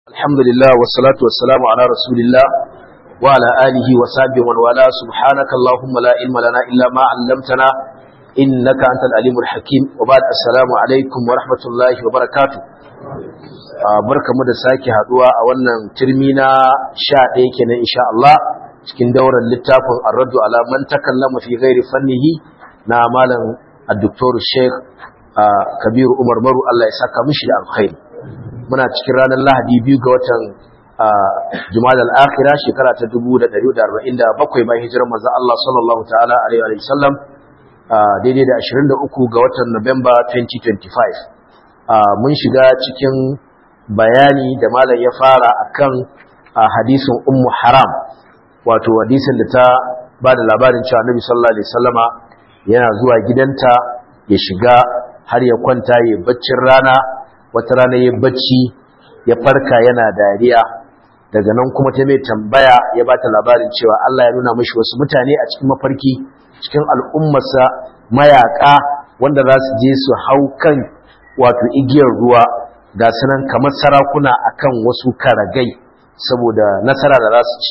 الحمد لله والصلاة والسلام على رسول الله وعلى آله وصحبه ومن والاه سبحانك اللهم لا علم لنا إلا ما علمتنا إنك أنت العليم الحكيم وبعد السلام عليكم ورحمة الله وبركاته barka mu da sake haduwa a wannan turmi na sha ɗaya kenan insha Allah cikin daular littafin arraddu ala man takallama fi ghairi fannihi na malam الدكتور الشيخ Kabiru Umar Maru Allah ya saka mishi da alkhairi muna cikin ranar Lahadi biyu ga watan Jumada al-Akhira shekara ta 1447 bayan hijirar manzon Allah sallallahu ta'ala alaihi wa sallam daidai da 23 ga watan Nuwamba 2025 mun shiga cikin bayani da malam ya fara akan hadisin Ummu Haram wato hadisin da ta ba da labarin cewa Annabi sallallahu alaihi wasallama yana zuwa gidanta ya shiga har ya kwanta ya baccin rana wata rana ya bacci ya farka yana dariya daga nan kuma ta mai tambaya ya ba ta labarin cewa Allah ya nuna mashi wasu mutane a cikin mafarki cikin al'ummarsa mayaka wanda za su je su hau kan wato igiyar ruwa ga sunan kamar sarakuna akan wasu karagai saboda nasara da za su ci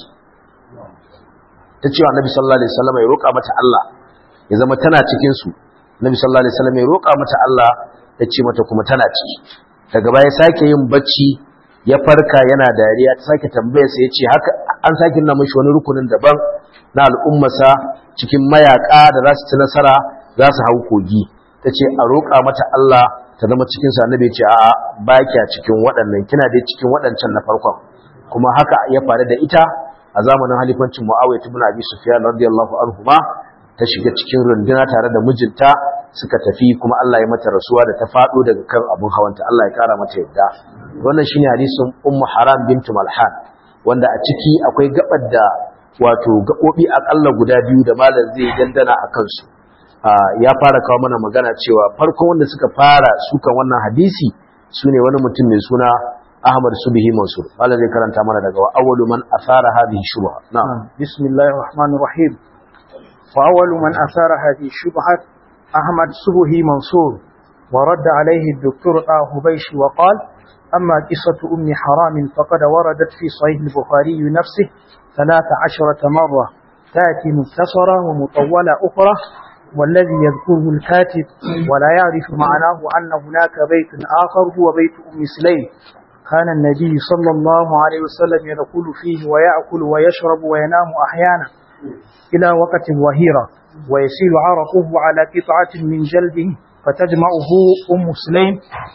ta cewa annabi sallallahu alaihi wasallam ya roƙa mata Allah ya zama tana cikin su Nabi sallallahu alaihi wasallam ya roƙa mata Allah ya ce mata kuma tana ciki daga baya sake yin bacci ya farka yana dariya ta sake tambaya sai ya ce haka an sake nuna mishi wani rukunin daban na al'ummarsa cikin mayaka da za su ci nasara za su hau kogi ta ce a roƙa mata Allah ta zama cikin sa annabi ya ce a'a ba kya cikin waɗannan kina dai cikin waɗancan na farkon kuma haka ya faru da ita a zamanin halifancin Muawiya ibn Abi Sufyan radiyallahu anhu ma ta shiga cikin runduna tare da mijinta suka tafi kuma Allah ya mata rasuwa da ta faɗo daga kan abun hawanta Allah ya kara mata yadda wannan shine hadisin Ummu Haram bintu Malhan wanda a ciki akwai gabar da wato gabobi akalla guda biyu da malam zai dandana a kansu ya fara kawo mana magana cewa farkon wanda suka fara sukan wannan hadisi sune wani mutum mai suna Ahmad Subhi Mansur malam zai karanta mana daga awwalu man asara hadhihi shubha na'am bismillahir rahmanir rahim فأول من أثار هذه الشبهة أحمد سبهي منصور ورد عليه الدكتور آه بيش وقال أما قصة أم حرام فقد وردت في صحيح البخاري نفسه ثلاث عشرة مرة تأتي مختصرة ومطولة أخرى والذي يذكره الكاتب ولا يعرف معناه أن هناك بيت آخر هو بيت أم سليم كان النبي صلى الله عليه وسلم يدخل فيه ويأكل ويشرب وينام أحيانا إلى وقت وهيرة ويسيل عرقه على قطعة من جلده فتجمعه أم سليم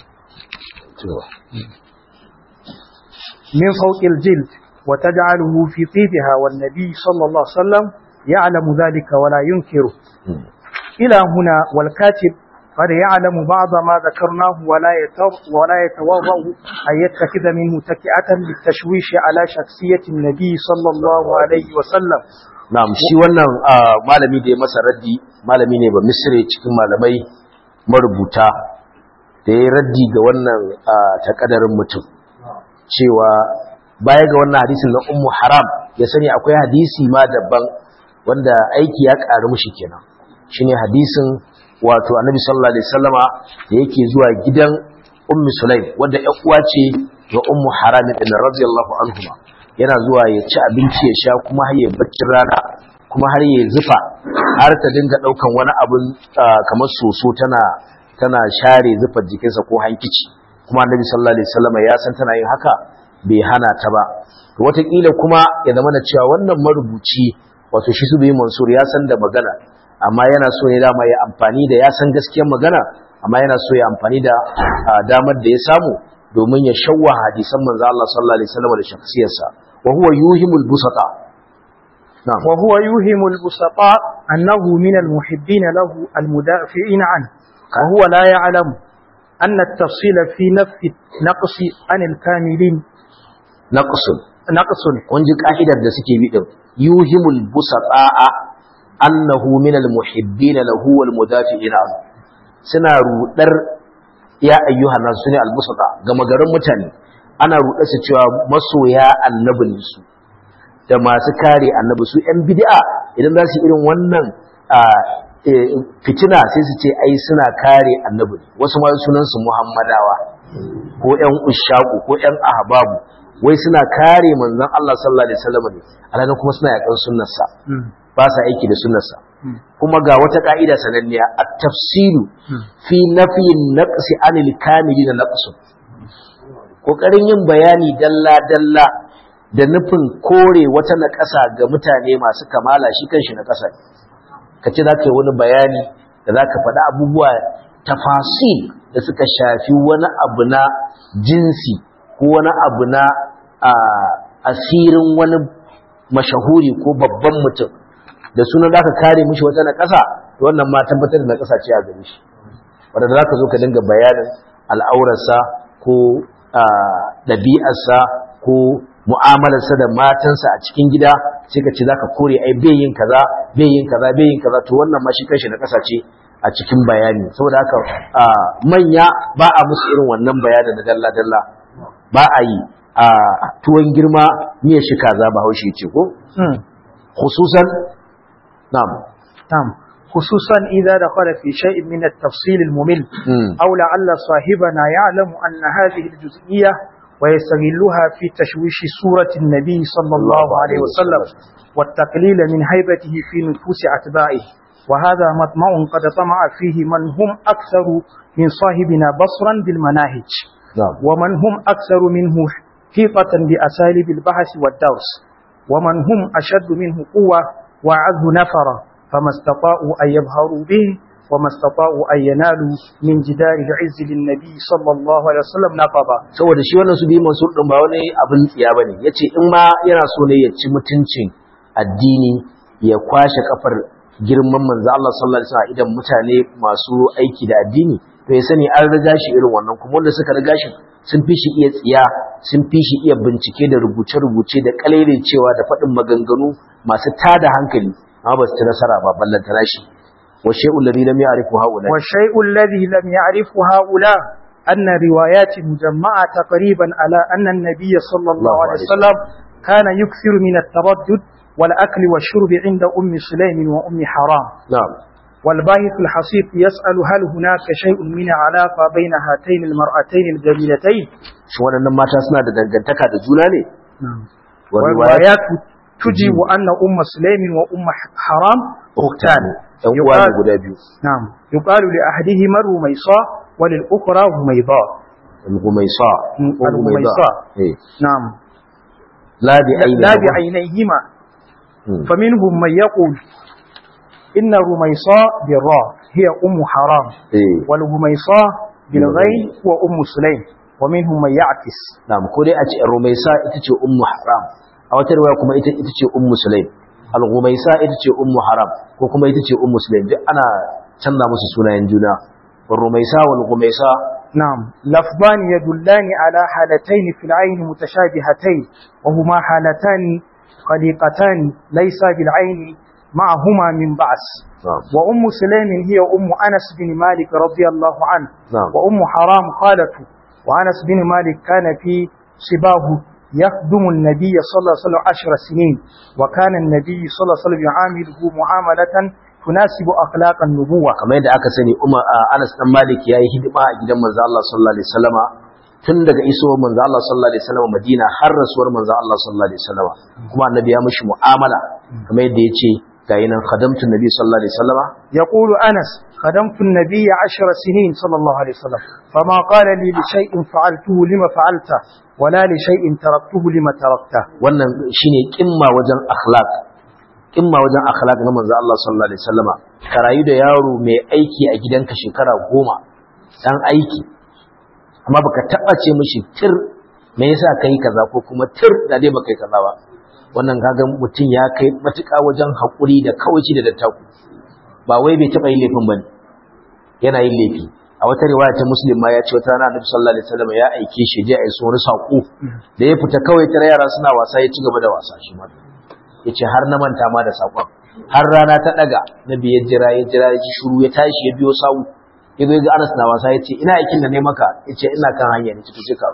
من فوق الجلد وتجعله في طيبها والنبي صلى الله عليه وسلم يعلم ذلك ولا ينكره إلى هنا والكاتب قد يعلم بعض ما ذكرناه ولا ولا يتوضأ أن يتخذ منه تكئة للتشويش على شخصية النبي صلى الله عليه وسلم Na'am shi wannan malami da ya masa raddi malami ne ba misri cikin malamai marubuta da ya raddi ga wannan takadarin mutum cewa baya ga wannan hadisin na ummu haram ya sani akwai hadisi ma daban wanda aiki ya ƙaru mushi kenan shine hadisin wato annabi sallallahu alaihi wasallama da yake zuwa gidan ummu sulaim wanda ƴan uwa ce ga ummu haram din radiyallahu anhuma yana zuwa ya ci abinci ya sha kuma har ya baccin rana kuma har ya zufa har ta dinga daukan wani abun kamar soso tana tana share zufar jikinsa ko hankici kuma annabi sallallahu alaihi wasallam ya san tana yin haka bai hana ta ba to wataƙila kuma ya zama da cewa wannan marubuci wato shi su bai mansur ya san da magana amma yana so ya dama ya amfani da ya san gaskiyar magana amma yana so ya amfani da damar da ya samu domin ya shawwa hadisan manzo Allah sallallahu alaihi wasallam da shakhsiyarsa wa huwa yuhimul busata na'am wa huwa yuhimul busata annahu min almuhibbin lahu almudafi'in an wa huwa la ya'lam أن التفصيل في نفي نقص عن الكاملين نقص نقص ونجي قاعدة da suke bi din yuhimul busata annahu min almuhibbin lahu walmudafi'in an suna rudar ya ayyuhan nasu ne albusata ga magarin mutane ana ruɗa su cewa masoya annabi ne su da masu kare annabi su yan bid'a idan za su irin wannan fitina sai su ce ai suna kare annabi wasu ma sunan su muhammadawa ko yan ushaku ko yan ahbabu wai suna kare manzon Allah sallallahu alaihi wasallam ne alhalin kuma suna yakan sunnarsa ba sa aiki da sunnarsa kuma ga wata ka'ida sananniya at-tafsilu fi nafyin naqsi anil kamili da naqsu kokarin yin bayani dalla dalla da nufin kore wata naƙasa ga mutane masu kamala shi kanshi na ƙasa ka ce za ka yi wani bayani da za ka faɗi abubuwa tafasil da suka shafi wani abu na jinsi ko wani abu na asirin wani mashahuri ko babban mutum da suna za ka kare mishi wata na ƙasa wannan ma tabbatar da na ƙasa ce a gare shi wadda za ka zo ka dinga bayanin al'aurarsa ko ɗabi'arsa ko mu'amalarsa da matansa a cikin gida sai ka ce za ka kore ai bai yin kaza bai yin kaza bai yin kaza to wannan ma shi kanshi na ƙasa ce a cikin bayani saboda haka manya ba a musu irin wannan bayanin na dalla-dalla ba a yi a tuwon girma miya shi kaza ba haushe ce ko khususan na'am نعم خصوصا إذا دخل في شيء من التفصيل الممل أو لعل صاحبنا يعلم أن هذه الجزئية ويستغلها في تشويش سورة النبي صلى الله عليه وسلم والتقليل من هيبته في نفوس أتباعه وهذا مطمع قد طمع فيه من هم أكثر من صاحبنا بصرا بالمناهج نعم. ومن هم أكثر منه حيطة بأساليب البحث والدرس ومن هم أشد منه قوة وأعز نفرا فما استطاعوا أن يظهروا به وما استطاعوا أن ينالوا من جدار العز للنبي صلى الله عليه وسلم نقبا saboda shi wannan su bi mansur din ba wani abin tsiya bane yace in ma yana so ne ya ci mutuncin addini ya kwashe kafar girman manzo Allah sallallahu alaihi wasallam idan mutane masu aiki da addini to ya sani an riga shi irin wannan kuma wanda suka riga shi sun fi shi iya tsiya sun fi shi iya bincike da rubuce-rubuce da cewa da faɗin maganganu masu tada hankali amma ba su ci nasara ba ballantana shi wa shay'ul ladhi lam ya'rifu haula والشيء الذي لم يعرفه هؤلاء أن روايات مجمعة تقريبا على أن النبي صلى الله عليه وسلم كان يكثر من التردد والأكل والشرب عند أم سليم وأم حرام na'am والباحث الحصيف يسأل هل هناك شيء من علاقة بين هاتين المرأتين الجميلتين shi waɗannan mata suna da dangantaka da juna ne wa riwayat والروايات تجيب أن أم سليم وأم حرام أختان ɗan uwa ne يقال, guda biyu نعم يقال لأحدهما الرميصاء وللأخرى هميضاء al-gumaysa Mm, ko al-gumaysa. Gumayda. eh نعم la bi ayni لا بعينيهما Mm. فمنهم من يقول إن الرميصاء بالراء هي أم حرام eh والهميصاء بالغين وأم سليم ومنهم من يعكس na'am ko dai a ce rumaisa ita ce ummu haram a wata riwaya kuma ita ita ce ummu sulaim al-gumaysa ita ce ummu haram ko kuma ita ce ummu sulaim duk ana canza musu sunayen juna والرميساء والغميساء نعم لفظان يدلان على حالتين في العين متشابهتين وهما حالتان قليقتان ليس بالعين معهما من بعث نعم وأم سليم هي أم أنس بن مالك رضي الله عنه نعم وأم حرام خالته وأنس بن مالك كان في صباه يخدم النبي صلى الله عليه وسلم عشر سنين وكان النبي صلى الله عليه وسلم يعامله معاملة تناسب أخلاق النبوة kamar yadda aka sani Umar Anas dan Malik yayi hidima a gidan manzo Allah sallallahu alaihi wasallama tun daga isowar manzo Allah sallallahu alaihi wasallama Madina har rasuwar manzo Allah sallallahu alaihi wasallama kuma annabi ya mishi mu'amala kamar yadda yace ga yinan khadamtu nabi sallallahu alaihi wasallama يقول أنس خدمت النبي عشر سنين صلى الله عليه وسلم فما قال لي لشيء فعلته لما فعلته ولا لشيء تركته لما تركته wannan shine kimma wajen akhlaq kimma wajen akhlaq na manzo Allah sallallahu alaihi wasallama ka rayu da yaro mai aiki a gidanka shekara goma dan aiki amma baka taba ce mishi tir me yasa kai kaza ko kuma tir da dai baka yi kaza ba wannan kaga mutum ya kai matuƙa wajen haƙuri da kawaici da dattaku ba wai bai taɓa yin laifin bane yana yin laifi a wata riwaya ta muslim ma ya ce wata rana annabi sallallahu alaihi wasallam ya aike shi je a yi wani saƙo da ya fita kawai tare yara suna wasa ya ci gaba da wasa shi ma yace har na manta ma da saƙon har rana ta daga nabi ya jira ya jira ya ji shiru ya tashi ya biyo sawu ya zo ya ga Anas na wasa ya ce ina aikin da ne maka ya ce ina kan hanya ne to ka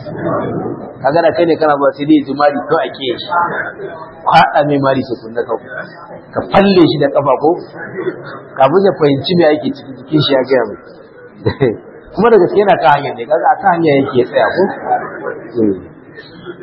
kaga da kai ne kana ba sai dai ji mari ko ake yi kwaɗa mai mari sai kunna ka ka falle shi da kafa ko kafin ya fahimci me ake ciki jikin shi ya gaya mai kuma da gaske yana kan hanya ne kaga a kan hanya yake ya tsaya ko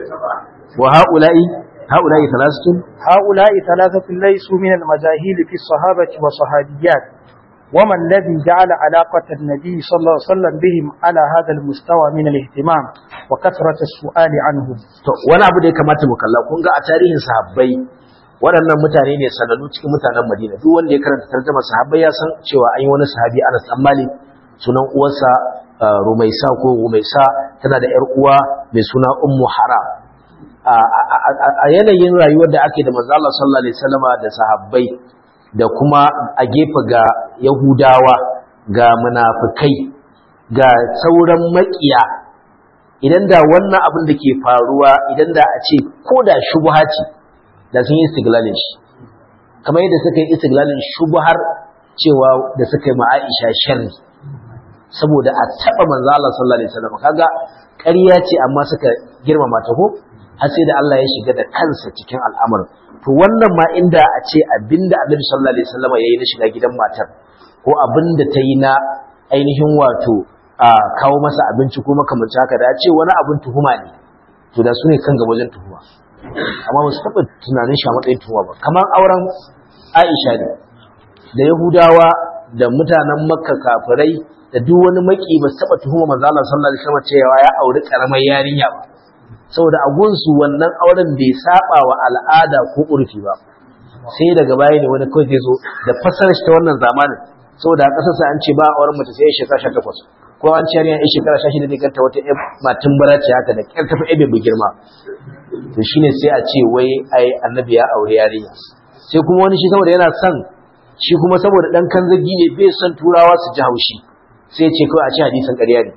wa haula'i haula'i thalathatun هؤلاء ثلاثة ليسوا من المجاهيل في الصحابة والصحابيات وما الذي جعل علاقة النبي صلى الله عليه وسلم بهم على هذا المستوى من الاهتمام وكثرة السؤال عنهم to wani abu da ya kamata mu kalla kun ga a tarihin sahabbai waɗannan mutane ne sanannu cikin mutanen Madina duk wanda ya karanta tarjuma sahabbai ya san cewa an yi wani sahabi Anas dan Malik sunan uwarsa uh, Rumaisa ko Rumaisa tana da ƴar uwa mai suna Ummu Haram a a- a- a yanayin rayuwar da ake da manzo Allah sallallahu alaihi wasallama da sahabbai da kuma a gefe ga Yahudawa ga munafikai ga sauran makiya idan da wannan abin da ke faruwa idan da a ce ko da shubha ce da sun yi istiglalin shi kamar yadda suka yi istiglalin shubhar cewa da suka yi ma'aisha sharri saboda a taɓa manzo Allah sallallahu alaihi wasallam kaga ƙarya ce amma suka girmama ta ko har sai da Allah ya shiga da kansa cikin al'amarin to wannan ma inda a ce abinda Annabi sallallahu alaihi wasallam yayi na shiga gidan matar ko abinda ta yi na ainihin wato a kawo masa abinci ko makamancin haka da a ce wani abin tuhuma ne to da su ne kan gaba wajen tuhuma amma ba su taɓa tunanin shi a matsayin tuhuma ba kamar auren Aisha ne da Yahudawa da mutanen Makka kafirai da duk wani maki ba su taɓa tuhuma manzo Allah sallallahu alaihi wasallam cewa ya auri karamar yarinya ba saboda a gunsu wannan auren bai saba wa al'ada ko urfi ba sai daga baya ne wani kawai zai zo da fasarar shi ta wannan zamanin saboda a ƙasar sa an ce ba auren mace sai shekara 18 ko an ce yarinya shekara 16 ne ganta wata ƴar matin bara ce haka da ƙyar tafi ebe bu girma to shine sai a ce wai ai annabi ya aure yarinya sai kuma wani shi saboda yana son shi kuma saboda dan kanzagi ne bai son turawa su ji haushi sai ce kawai a ce hadisin ƙarya ne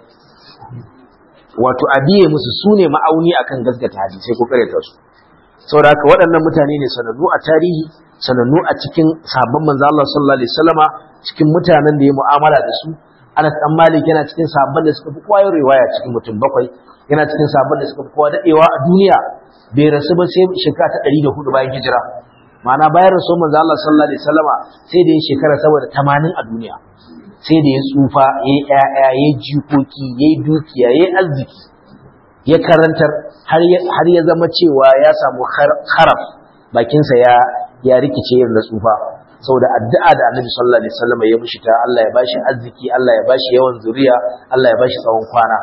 wato a biye musu su ne ma'auni akan gaskata hadisai ko karyata su saboda haka waɗannan mutane ne sanannu a tarihi sanannu a cikin sabon manzo Allah sallallahu alaihi wasallama cikin mutanen da ya mu'amala da su Anas dan Malik yana cikin sabon da suka fi kowa yin riwaya cikin mutum bakwai yana cikin sabon da suka fi kowa dadewa a duniya bai rasu ba sai shekara ta 104 bayan hijira ma'ana bayan rasu manzo Allah sallallahu alaihi wasallama sai da ya shekara saboda 80 a duniya sai da ya tsufa ya yi ‘ya'ya ya yi jikoki ya yi dukiya ya yi arziki ya karantar har ya zama cewa ya samu haraf bakinsa ya rikice irin na tsufa saboda addu'a da annabi sallallahu alaihi wasallam ya mushi ta Allah ya bashi arziki Allah ya bashi yawan zuriya Allah ya bashi tsawon kwana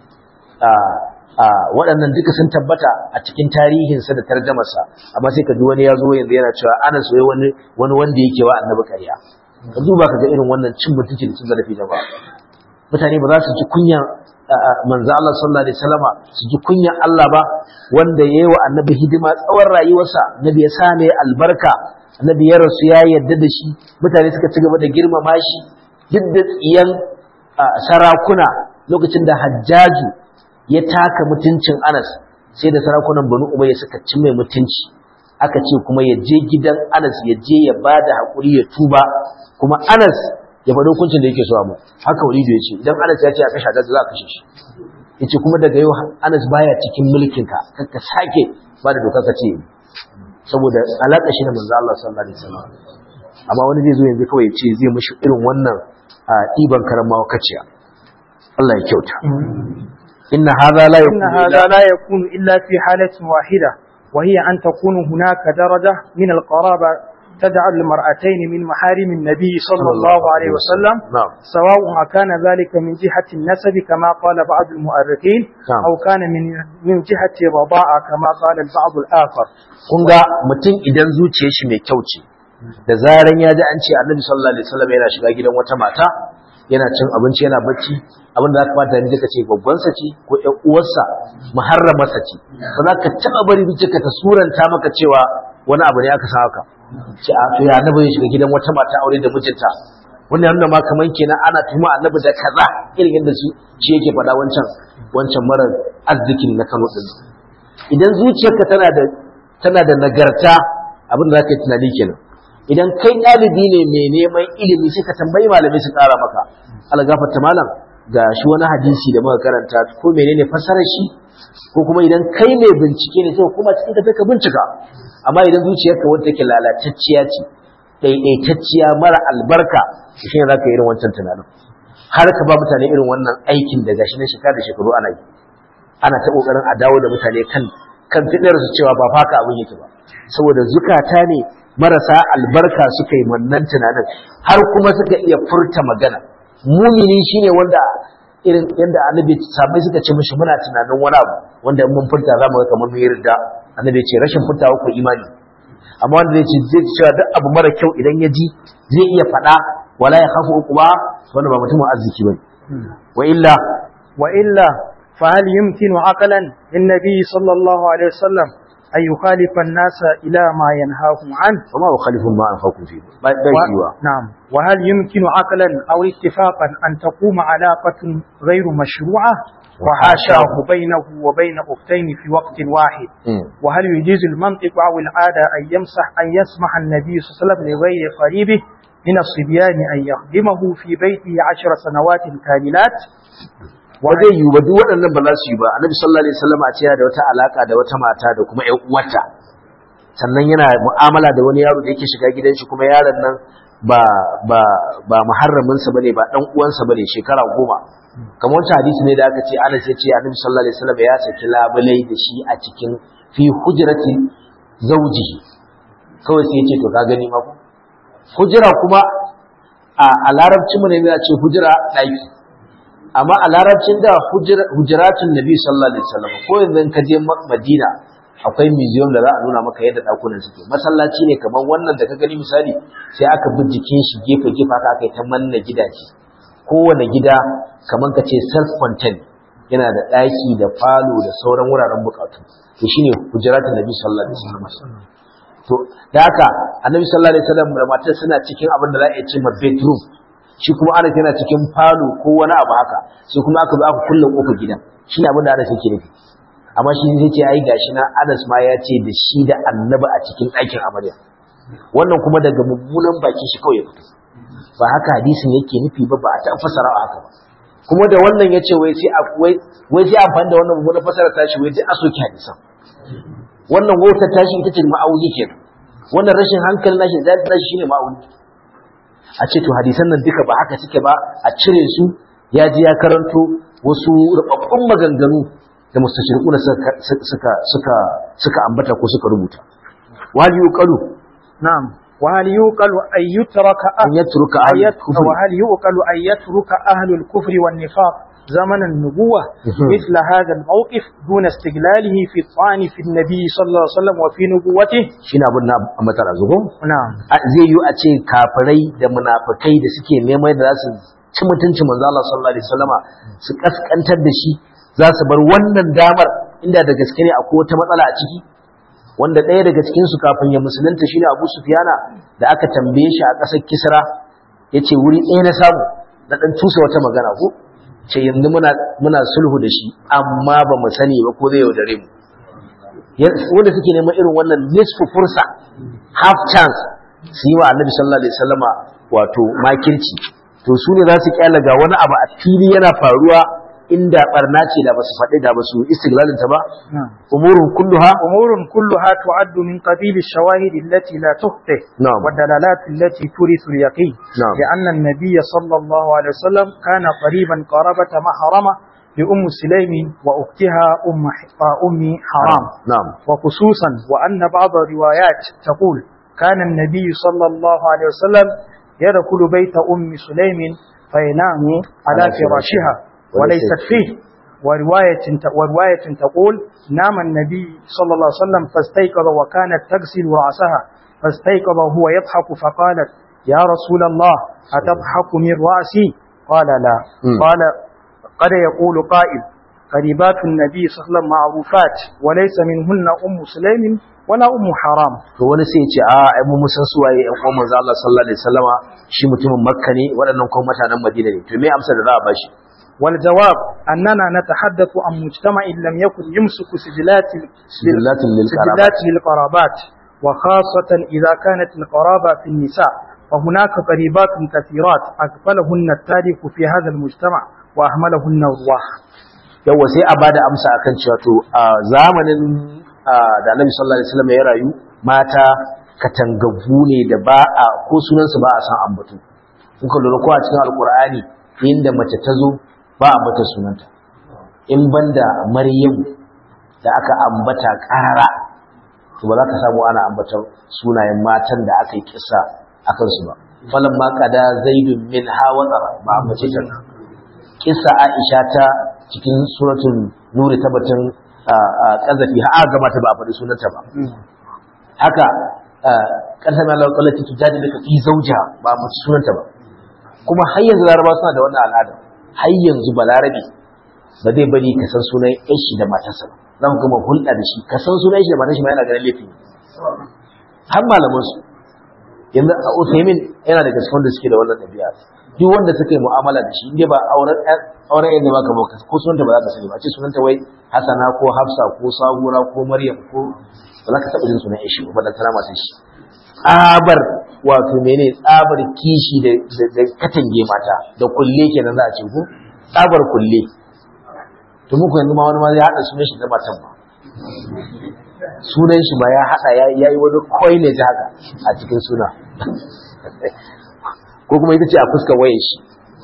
waɗannan duka sun tabbata a cikin tarihinsa da tarjamarsa amma sai ka ji wani ya zo yanzu yana cewa ana soye wani wanda yake wa annabi ƙarya ka duba ka ga irin wannan cin mutunci da cin zarafi da ba mutane ba za su ji kunya manzo Allah sallallahu alaihi wasallama su ji kunya Allah ba wanda yayi wa annabi hidima tsawon rayuwarsa annabi ya sa mai albarka annabi ya rasu ya yarda da shi mutane suka ci gaba da girmama shi duk da tsiyan sarakuna lokacin da Hajjaju ya taka mutuncin Anas sai da sarakunan Banu Umayya suka ci mai mutunci aka ce kuma ya je gidan Anas ya je ya bada hakuri ya tuba kuma Anas ya faɗi hukuncin da yake so mu haka Walidu ya ce idan Anas ya ce a kashe Hajjaj za a kashe shi yace kuma daga yau Anas baya cikin mulkin ka ka sake ba da doka ka ce saboda alaka shi da manzo Allah sallallahu alaihi wasallam amma wani zai zo yanzu kawai ya ce zai mishi irin wannan ɗiban karamawa kaciya Allah ya kyauta inna hadha la إن هذا لا يكون إلا في حالة واحدة وهي أن تكون هناك درجة من القرابة تجعل المرأتين من محارم النبي صلى الله عليه وسلم نعم سواء كان ذلك من جهة النسب كما قال بعض المؤرخين نعم. أو كان من من جهة الرضاعة كما قال البعض الآخر kun ga mutum idan zuciyar shi mai kyau ce da zaran ya ji an ce annabi sallallahu alaihi wasallam yana shiga gidan wata mata yana cin abinci yana bacci abin da za ka fata ne ka ce babbansa ce ko ƴan uwarsa muharramarsa ce ba za ka taɓa bari zuciyarka ta suranta maka cewa wani abu ne aka sa haka ce a to ya annabi ya shiga gidan wata mata aure da mijinta wannan yana ma kaman kenan ana tuhuma annabi da kaza irin yadda shi shi yake faɗa wancan wancan mara arzikin na Kano din idan zuciyarka tana da tana da nagarta abin da za ka yi tunani kenan idan kai ɗalibi ne mai neman ilimi sai ka tambayi malamai su ƙara maka algafarta malam ga shi wani hadisi da muka karanta ko menene fassarar shi ko kuma idan kai mai bincike ne sai kuma cikin ka ka bincika amma idan zuciyarka wanda take lalatacciya ce ɗaiɗaitacciya mara albarka shi ne za ka yi irin wancan tunanin har ka ba mutane irin wannan aikin da gashi na shekara da shekaru ana yi ana ta ƙoƙarin a dawo da mutane kan kan fidar su cewa ba faka abin yake ba saboda zukata ne marasa albarka suka yi wannan tunanin har kuma suka iya furta magana mumini shine wanda irin yadda annabi sabai suka ce mishi muna tunanin wani abu wanda in mun furta za mu ga kamar mun yarda annabi ce rashin furtawa ku imani amma wanda zai ce zai cewa duk abu mara kyau idan ya ji zai iya faɗa wala ya khafu uquba wanda ba mutumin arziki bane wa illa wa illa fa hal yumkinu aqlan linnabi sallallahu alaihi wasallam أن يخالف الناس إلى ما ينهاهم عنه وما يخالف ما أنفقكم فيه بيشيوا نعم وهل يمكن عقلا أو اتفاقا أن تقوم علاقة غير مشروعة وحاشاه بينه وبين أختين في وقت واحد وهل يجيز المنطق أو العادة أن يمسح أن يسمح النبي صلى الله عليه وسلم لغير قريبه من الصبيان أن يخدمه في بيته عشر سنوات كاملات ba zai yiwu ba duk waɗannan ba za su yi ba annabi sallallahu alaihi wasallam a ce da wata alaka da wata mata da kuma ƴan uwarta sannan yana mu'amala da wani yaro da yake shiga gidan shi kuma yaron nan ba ba ba muharramin sa bane ba dan uwansa bane shekara goma kamar wancan hadisi ne da aka ce Anas ya ce annabi sallallahu alaihi wasallam ya saki labulai da shi a cikin fi hujrati zawjihi kawai sai ya ce to ka gani ma hujra kuma a larabci mu ne ya ce hujra ɗaki amma a larabcin da hujiratun nabi sallallahu alaihi wasallam ko yanzu ka je madina akwai museum da za a nuna maka yadda dakunan suke masallaci ne kamar wannan da ka gani misali sai aka bi jikin shi gefe gefe aka aka yi ta manna gidaje kowane gida kamar ka ce self contained yana da ɗaki da falo da sauran wuraren bukatu to shine hujiratun nabi sallallahu alaihi wasallam to da haka annabi sallallahu alaihi wasallam da matar suna cikin abin da za a ce ma bedroom shi kuma Anas yana cikin falo ko wani abu haka sai kuma aka zo aka kulle kofar gidan shi ne abin da Anas yake nufi amma shi zai ce ai gashi na Anas ma ya ce da shi da Annabi a cikin ɗakin amarya wannan kuma daga mummunan bakin shi kawai ya fito ba haka hadisin yake nufi ba ba a ta fasara haka ba kuma da wannan ya ce wai sai wai wai sai amfani da wannan mummunan fasara tashi wai duk a soki hadisan wannan wautar tashi ita ce ma'auni kenan wannan rashin hankalin nashi zai tashi shine ma'auni a ce to hadisan nan duka ba haka suke ba a cire su ya ji ya karanto wasu rubabbun maganganu da mustashriquna suka suka suka suka ambata ko suka rubuta wal yuqalu na'am wa hal yuqalu ay yutraka an yatruka ayat wa hal yuqalu ay yatruka ahlul kufri wan nifaq زمن النبوة مثل هذا الموقف دون استقلاله في الطعن في النبي صلى الله عليه وسلم وفي نبوته shine abin na ambata zuwa نعم zai yi a ce kafirai da munafikai da suke neman da za su ci mutuncin manzo Allah sallallahu alaihi wasallama su kaskantar da shi za su bar wannan damar inda da gaske ne akwai wata matsala a ciki wanda ɗaya daga cikin su kafin ya musulunta shine Abu Sufyana da aka tambaye shi a ƙasar Kisra yace wuri ɗaya na samu na dan tusa wata magana ko ce yanzu muna muna sulhu da shi amma ba mu sani ba ko zai yaudare mu wanda suke neman irin wannan nisfu fursa half chance su yi wa annabi sallallahu alaihi wasallama wato makirci to su ne za su kyala ga wani abu a fili yana faruwa inda barna ce da basu faɗi da basu istiglalin ta ba umurun kulluha أمور كلها تعد من قبيل الشواهد التي لا تخطئ نعم. والدلالات التي تورث اليقين نعم. لأن النبي صلى الله عليه وسلم كان قريبا قرابة محرمة لأم سليم وأختها أم أم حرام na'am وخصوصا وأن بعض الروايات تقول كان النبي صلى الله عليه وسلم يدخل بيت أم سليم فينام على على فراشها وليست فيه ورواية ورواية تقول نام النبي صلى الله عليه وسلم فاستيقظ وكانت تغسل رأسها فاستيقظ وهو يضحك فقالت يا رسول الله أتضحك من رأسي قال لا مم. قال قد يقول قائل قريبات النبي صلى الله عليه وسلم معروفات وليس منهن أم سليم ولا أم حرام to wani sai ya ce a ai mu musan su waye ƴan uwan manzo Allah sallallahu alaihi wasallama shi mutumin Makka ne waɗannan kuma mutanen Madina ne to me amsa da za a bashi والجواب أننا نتحدث عن مجتمع لم يكن يمسك سجلات sijillatin lil سجلات للقرابات وخاصة إذا كانت القرابة في النساء فهناك قريبات كثيرات أقبلهن التاريخ في هذا المجتمع وأهملهن الرواح yawa sai a bada amsa akan cewa to a zamanin ah, da Annabi sallallahu alaihi wasallam ya rayu mata katangaggu ne da ba a ko sunan su ba a san ambatu in ka lura ko a cikin alqur'ani inda mace ta zo ba a mata sunanta in banda maryam da aka ambata karara to ba za ka samu ana ambata sunayen matan da aka yi kissa akan su ba falan ma kada zaidun min hawadara ba ambace ta kissa Aisha ta cikin suratul nuri ta batun kazafi ha gama ta ba a faɗi sunanta ba haka ƙarshen Allah kwallon ta jadi daga fi zauja ba a faɗi sunanta ba kuma har yanzu laraba suna da wannan al'ada har yanzu balarabe ba zai bari ka san sunan yan shi da matarsa ba za mu gama hulɗa da shi ka san sunan shi da matarsa ma yana ganin laifi har malaman su yanzu a Usaimin yana da gaske wanda suke da wannan ɗabi'a duk wanda suka yi mu'amala da shi inda ba auren auren yadda baka baka ko sunanta ba za ka sani ba ce sunanta wai Hassana ko Hafsa ko Sahura ko Maryam ko ba za ka taɓa jin sunan ishi ba da tana masu shi tsabar wato mene tsabar kishi da da katange mata da kulle kenan za a ce ko tsabar kulle to muku yanzu ma wani ma ya haɗa sunan shi da matan ba sunan shi ba ya haɗa ya yi wani coinage haka a cikin suna ko kuma ita ce a fuskar wayar shi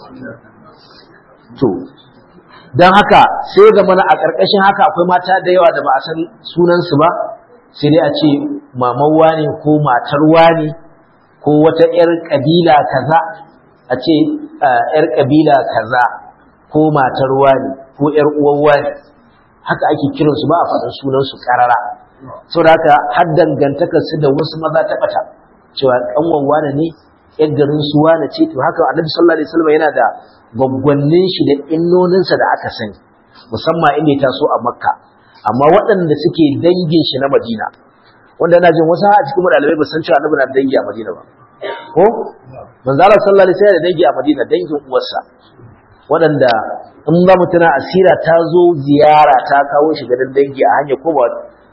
to don haka sai ga mana a ƙarƙashin haka akwai mata da yawa da ba a san sunansu ba sai dai a ce maman wane ko matar wane ko wata 'yar ƙabila kaza a ce 'yar ƙabila kaza ko matar wane ko 'yar uwan wane haka ake kiransu ba a faɗin sunansu ƙarara sau da haka har dangantakarsu da wasu maza ta ɓata cewa ƙanwan wane ne ‘yan garin su wane ce to haka annabi sallallahu alaihi wasallam yana da gwaggwannin shi da innoninsa da aka sani musamman inda ya taso a makka amma waɗanda suke dangin shi na madina wanda na jin wasu a cikin ɗalibai ba san cewa annabi na dangi a madina ba ko manzo Allah sallallahu alaihi wasallam da dangi a madina dangin uwarsa waɗanda in ba mutuna asira ta zo ziyara ta kawo shi ganin dangi a hanya ko ba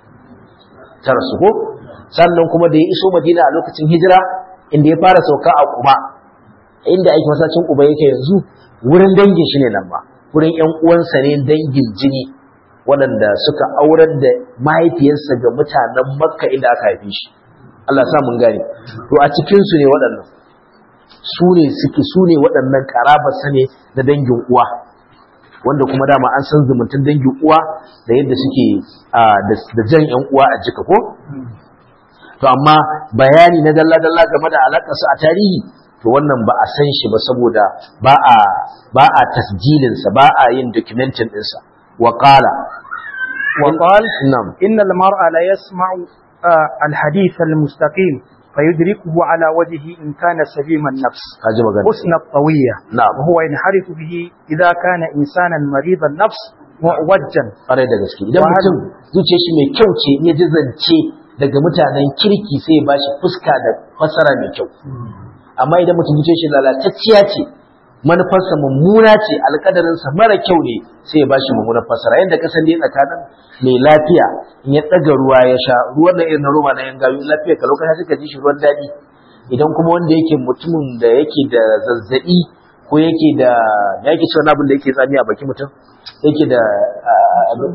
ta rasu ko sannan kuma da ya iso madina a lokacin hijira inda ya fara sauka a kuba inda ake masacin kuba yake yanzu wurin dangin shi ne nan ba wurin ƴan uwansa ne dangin jini waɗanda suka aurar da mahaifiyarsa ga mutanen makka inda aka haife shi Allah sa mun gane to a cikin su ne waɗannan su ne suke su ne waɗannan karabarsa ne na dangin uwa wanda kuma dama an san zumuntan dangin uwa da yadda suke da jan ƴan uwa a jika ko to amma bayani na dalla-dalla game da alaƙarsa a tarihi to wannan ba a san shi ba saboda ba a ba a tasjilinsa ba a yin documentin ɗinsa wa qala wa qal nam inna al-mar'a la yasma'u al-hadith al-mustaqim فيدركه على وجهه إن كان سليم النفس kaji magana حسن الطوية نعم. وهو ينحرف به إذا كان إنسانا مريض النفس معوجا ƙwarai da gaske idan Wa mutum zuciyar shi mai kyau ce ya ji zance daga mutanen kirki sai ya bashi fuska da fasara mai kyau amma idan mutum zuciyar shi lalatacciya ce manufarsa mummuna ce alƙadarinsa mara kyau ne sai ya bashi mummunan fasara yadda kasan dai tsakanin mai lafiya in ya ɗaga ruwa ya sha ruwan da irin na roba na yan gayu lafiya ka lokacin suka ji shi ruwan daɗi idan kuma wanda yake mutumin da yake da zazzaɓi ko yake da ya yake cewa abin da yake tsami a baki mutum yake da ah, abin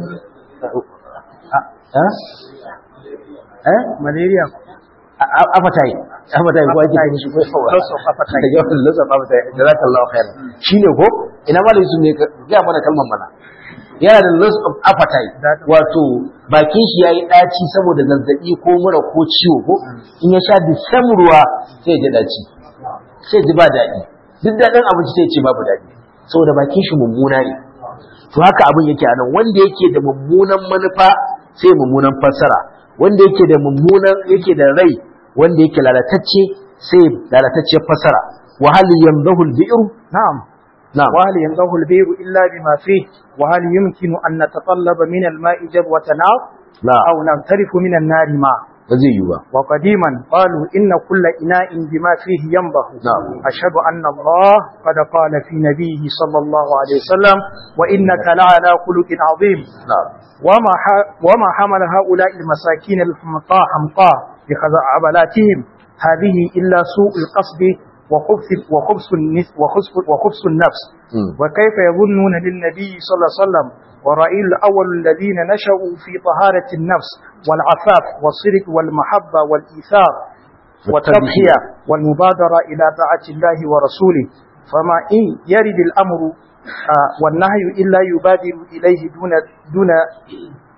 ah, eh malaria appetite appetite ko ake kiran shi ko yawa Loss of appetite. yawan loss of appetite jazakallahu khairan shine ko ina ma da su ne ka ga mana kalmar mana yana da loss of appetite That- wato bakin shi yayi daci saboda zazzabi ko mura ko ciwo ko in ya sha disam ruwa sai ya ji daci sai ya ji ba daɗi duk daɗin abinci sai ya ce babu daɗi saboda bakin shi mummuna ne to haka abin yake a nan wanda yake da mummunan manufa sai mummunan fassara wanda yake da mummunan yake da rai wanda yake lalatacce sai lalatacce fassara wa hal yamdahu al-bi'ru نعم na'am وهل ينضه البير إلا بما فيه وهل يمكن أن نتطلب من الماء جبوة نار la أو نغترف من النار ماء ba zai yi ba وقديما قالوا إن كل إناء بما فيه ينضه نعم. أشهد أن الله قد قال في نبيه صلى الله عليه وسلم وإنك لعلى خلق عظيم na'am وما ح- وما حمل هؤلاء المساكين الحمقاء حمقاء بخزعبلاتهم هذه إلا سوء القصد وخبث وخبث النفس وخبث, وخبث النفس Mm. وكيف يظنون للنبي صلى الله عليه وسلم ورأي الأول الذين نشأوا في طهارة النفس والعفاف والصدق والمحبة والإيثار والتضحية والمبادرة إلى طاعة الله ورسوله فما إن يرد الأمر آه، والنهي إلا يبادر إليه دون دون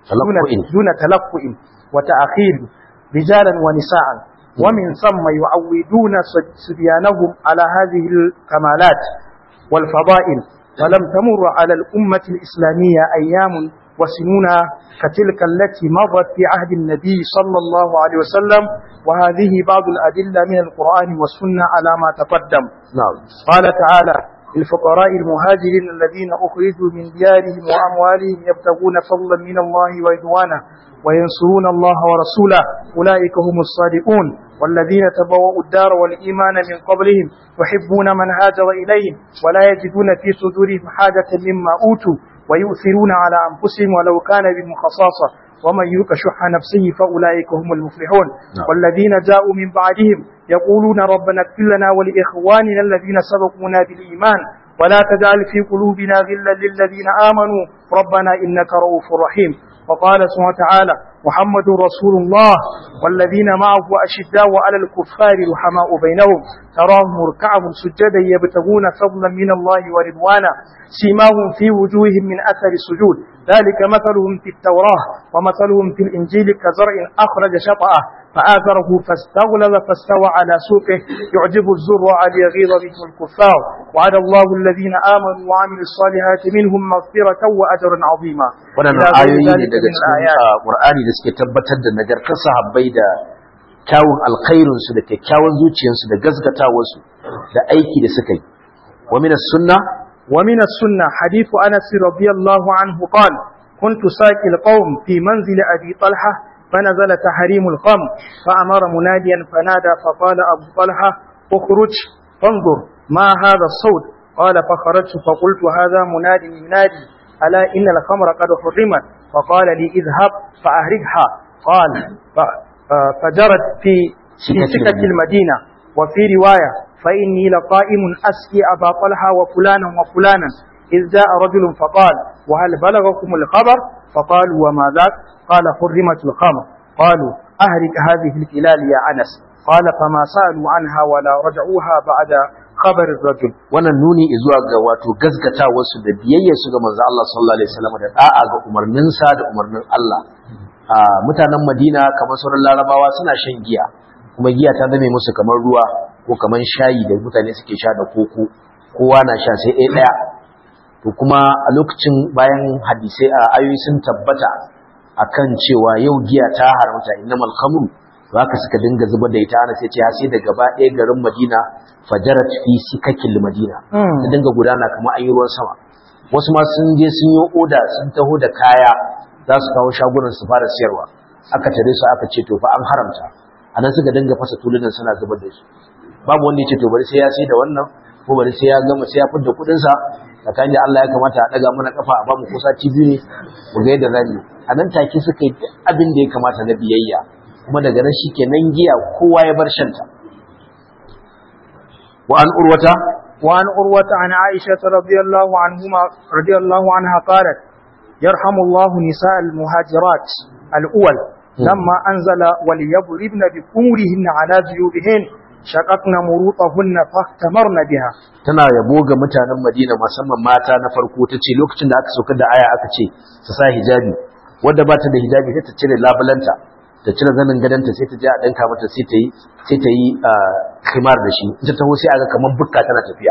دون, تلقؤ. دون تلقؤ وتأخير رجالا ونساء ومن ثم يعودون صد- صبيانهم على هذه الكمالات والفضائل ولم تمر على الأمة الإسلامية أيام وسنون كتلك التي مرت في عهد النبي صلى الله عليه وسلم وهذه بعض الأدلة من القرآن والسنة على ما تقدم na'am قال تعالى للفقراء المهاجرين الذين أخرجوا من ديارهم وأموالهم يبتغون فضلا من الله ورضوانه وينصرون الله ورسوله أولئك هم الصادقون والذين تبوأوا الدار والإيمان من قبلهم يحبون من هاجر إليهم ولا يجدون في صدورهم حاجة مما أوتوا ويؤثرون على أنفسهم ولو كان بهم خصاصة ومن يوق شح نفسه فأولئك هم المفلحون نعم. والذين جاءوا من بعدهم يقولون ربنا اغفر لنا ولإخواننا الذين سبقونا بالإيمان ولا تجعل في قلوبنا غلا للذين آمنوا ربنا إنك رؤوف رحيم وقال سبحانه وتعالى محمد رسول الله والذين معه أشداء على الكفار رحماء بينهم تراهم ركعا سجدا يبتغون فضلا من الله ورضوانا سيماهم في وجوههم من أثر السجود ذلك مثلهم في التوراة ومثلهم في الإنجيل كزرع أخرج شطأه فآثره فاستغلظ فاستوى على سوقه يعجب الزرع ليغيظ بهم الكفار وعد الله الذين آمنوا وعملوا الصالحات منهم مغفرة وأجرا عظيما waɗannan إلى غير ayoyi ne ذلك daga من cikin الآيات. ah, Qur'ani da suke tabbatar da nagartar sahabbai da kyawun alkhairinsu da kyakkyawan zuciyarsu da gaskatawarsu da aiki da suka yi wa min sunna ومن السنة حديث أنس رضي الله عنه قال كنت ساكي القوم في منزل أبي طلحة فنزل تحريم الخمر فأمر مناديا فنادى فقال أبو طلحة اخرج فانظر ما هذا الصوت قال فخرجت فقلت هذا مناد ينادي ألا إن الخمر قد حرمت فقال لي اذهب فأهرقها قال ف- آه، فجرت في في سكة سكة المدينة وفي رواية فإني لقائم أسقي أبا طلحة وفلانا وفلانا إذ جاء رجل فقال وهل بلغكم الخبر فقالوا وما ذاك قال حرمت الخمر قالوا أهرك هذه الكلال يا أنس قال فما سألوا عنها ولا رجعوها بعد خبر الرجل wannan nuni zuwa ga wato gaskatawarsu da biyayyarsu ga manzo Allah sallallahu alaihi wasallam da da'a ga umarninsa da umarnin Allah a mutanen Madina kamar sauran Larabawa suna shan giya kuma giya ta zame musu kamar ruwa ko kamar shayi da mutane suke sha da koko kowa na sha sai ɗaya ɗaya to kuma a lokacin bayan hadisai a ayoyi sun tabbata akan cewa yau giya ta haramta innamal khamru to haka suka dinga zubar da ita ana sai ce sai da gaba ɗaya garin Madina fajarat fi sikakil Madina Mm. ta dinga gudana kamar an yi ruwan sama wasu ma sun je sun yi oda sun taho da kaya za su kawo shagunan su fara siyarwa aka tare su aka ce to fa an haramta anan suka dinga fasa tulunan suna zubar da su babu wanda ya ce to bari sai ya sai da wannan ko bari sai ya gama sai ya fidda kuɗin sa tsakanin da Allah ya kamata a daga mana kafa a bamu kusa TV ne mu ga yadda zamu a nan take suka yi duk abin da ya kamata na biyayya kuma daga nan shikenan giya kowa ya bar shanta wa an urwata وعن أروة عن عائشة رضي الله عنهما رضي الله عنها قالت يرحم الله نساء المهاجرات الأول لما أنزل وليضربن بخمرهن على جيوبهن شققن مروطهن فاختمرن بها tana yabo ga mutanen Madina musamman mata na farko ta ce lokacin da aka saukar da aya aka ce su sa hijabi wadda ba ta da hijabi sai ta cire labulanta ta cire zanin gadanta sai ta je a danka mata sai ta yi sai ta yi khimar da shi ita taho sai aga kamar bukka tana tafiya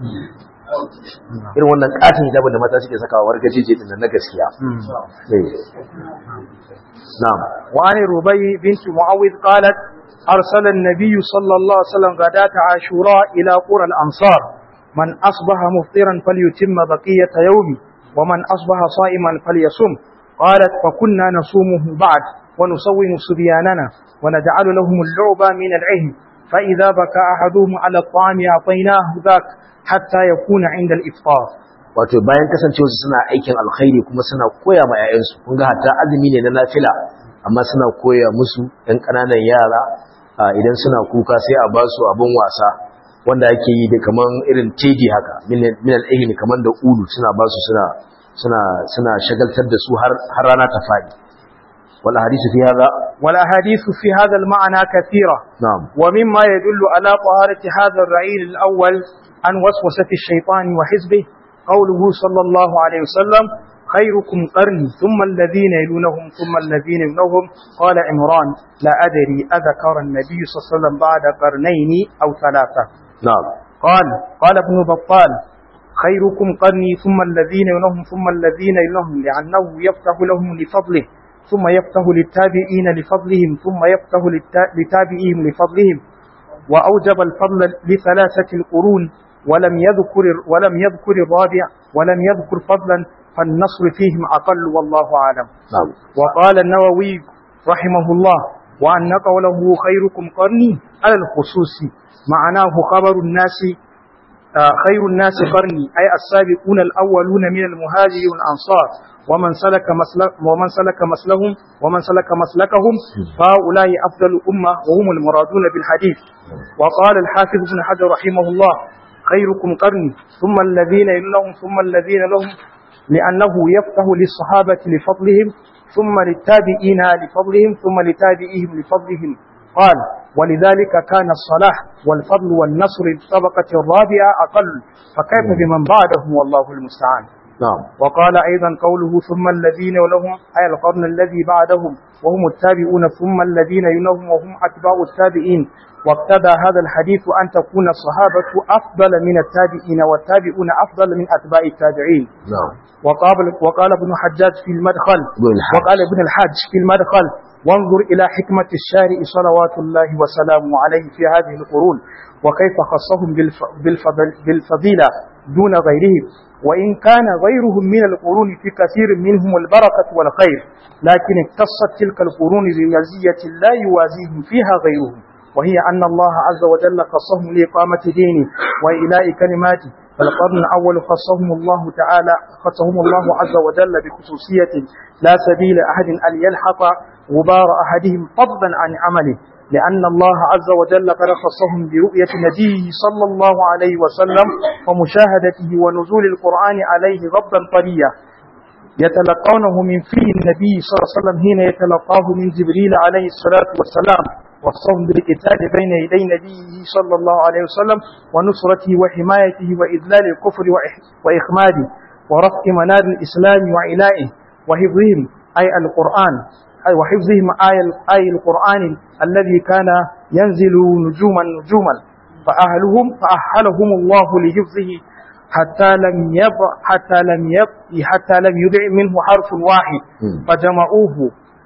irin wannan katin hijabin da mata suke sakawa wargajeje din nan na gaskiya Eh. na'am وعن ربي بنت معوذ قالت أرسل النبي صلى الله عليه وسلم غداة عاشوراء إلى قرى الأنصار من أصبح مفطرا فليتم بقية يومه ومن أصبح صائما فليصم قالت فكنا نصومه بعد ونصوم صبياننا ونجعل لهم اللعب من العهن فإذا بكى أحدهم على الطعام أعطيناه ذاك حتى يكون عند الإفطار wato bayan kasancewarsu suna aikin alkhairi kuma suna koya ma 'ya'yansu kun ga hatta azumi ne na nafila amma suna koya musu ɗan ƙananan yara a, idan suna kuka sai a ba su abin wasa wanda ake yi da kaman irin tedi haka min al-ilmi kaman da ulu suna ba su suna suna suna shagaltar da su har har rana ta fadi wal hadisu fi hada والأحاديث في هذا المعنى كثيرة na'am ومما يدل على طهارة هذا الرعيل الأول عن وسوسة الشيطان وحزبه قوله صلى الله عليه وسلم خيركم قرني ثم الذين يلونهم ثم الذين يلونهم قال عمران لا أدري أذكر النبي صلى الله عليه وسلم بعد قرنين أو ثلاثة na'am قال قال ابن بطال خيركم قرني ثم الذين يلونهم ثم الذين يلونهم لأنه يفتح لهم لفضله ثم يفتح للتابعين لفضلهم ثم يفتح للتا- لتابعيهم لفضلهم وأوجب الفضل لثلاثة القرون ولم يذكر ولم يذكر الرابع ولم يذكر فضلا فالنصر فيهم أقل والله أعلم na'am وقال النووي رحمه الله وأن قوله خيركم قرني على الخصوص معناه خبر الناس آه، خير الناس قرني أي السابقون الأولون من المهاجرين والأنصار ومن سلك مسلك ومن سلك مسلهم ومن سلك مسلكهم فهؤلاء أفضل الأمة وهم المرادون بالحديث وقال الحافظ ابن حجر رحمه الله خيركم قرني ثم الذين يلونهم ثم الذين لهم لأنه يفتح للصحابة لفضلهم ثم للتابعين لفضلهم ثم لتابعيهم لفضلهم قال ولذلك كان الصلاح والفضل والنصر الطبقة الرابعة أقل فكيف بمن بعدهم والله المستعان na'am وقال أيضا قوله ثم الذين لهم أي القرن الذي بعدهم وهم التابعون ثم الذين يلونهم وهم أتباع التابعين واقتضى هذا الحديث أن تكون الصحابة أفضل من التابعين والتابعون أفضل من أتباع التابعين na'am وقال, وقال ابن حجاج في المدخل ابن الحاج. وقال ابن الحاج في المدخل وانظر إلى حكمة الشارع صلوات الله وسلامه عليه في هذه القرون وكيف خصهم بالف- بالفضل بالفضيلة دون غيرهم وإن كان غيرهم من القرون في كثير منهم البركة والخير لكن اقتصت تلك القرون بمزية لا يوازيهم فيها غيرهم وهي أن الله عز وجل خصهم لإقامة دينه وإلاء كلماته فالقرن الأول خصهم الله تعالى خصهم الله عز وجل بخصوصية لا سبيل أحد أن يلحق غبار أحدهم فضلا عن عمله لأن الله عز وجل قد خصهم برؤية نبيه صلى الله عليه وسلم ومشاهدته ونزول القرآن عليه غضا طريا يتلقونه من فيه النبي صلى الله عليه وسلم حين يتلقاه من جبريل عليه الصلاة والسلام والصوم بالقتال بين يدي نبيه صلى الله عليه وسلم ونصرته وحمايته وإذلال الكفر وإح- وإخماده ورفع منار الإسلام وعلائه وحفظهم أي القرآن أي وحفظهم آي أي القرآن الذي كان ينزل نجوما نجوما فأهلهم فأهلهم الله لحفظه حتى لم يضع حتى لم يضع حتى لم يضع منه حرف واحد مم. فجمعوه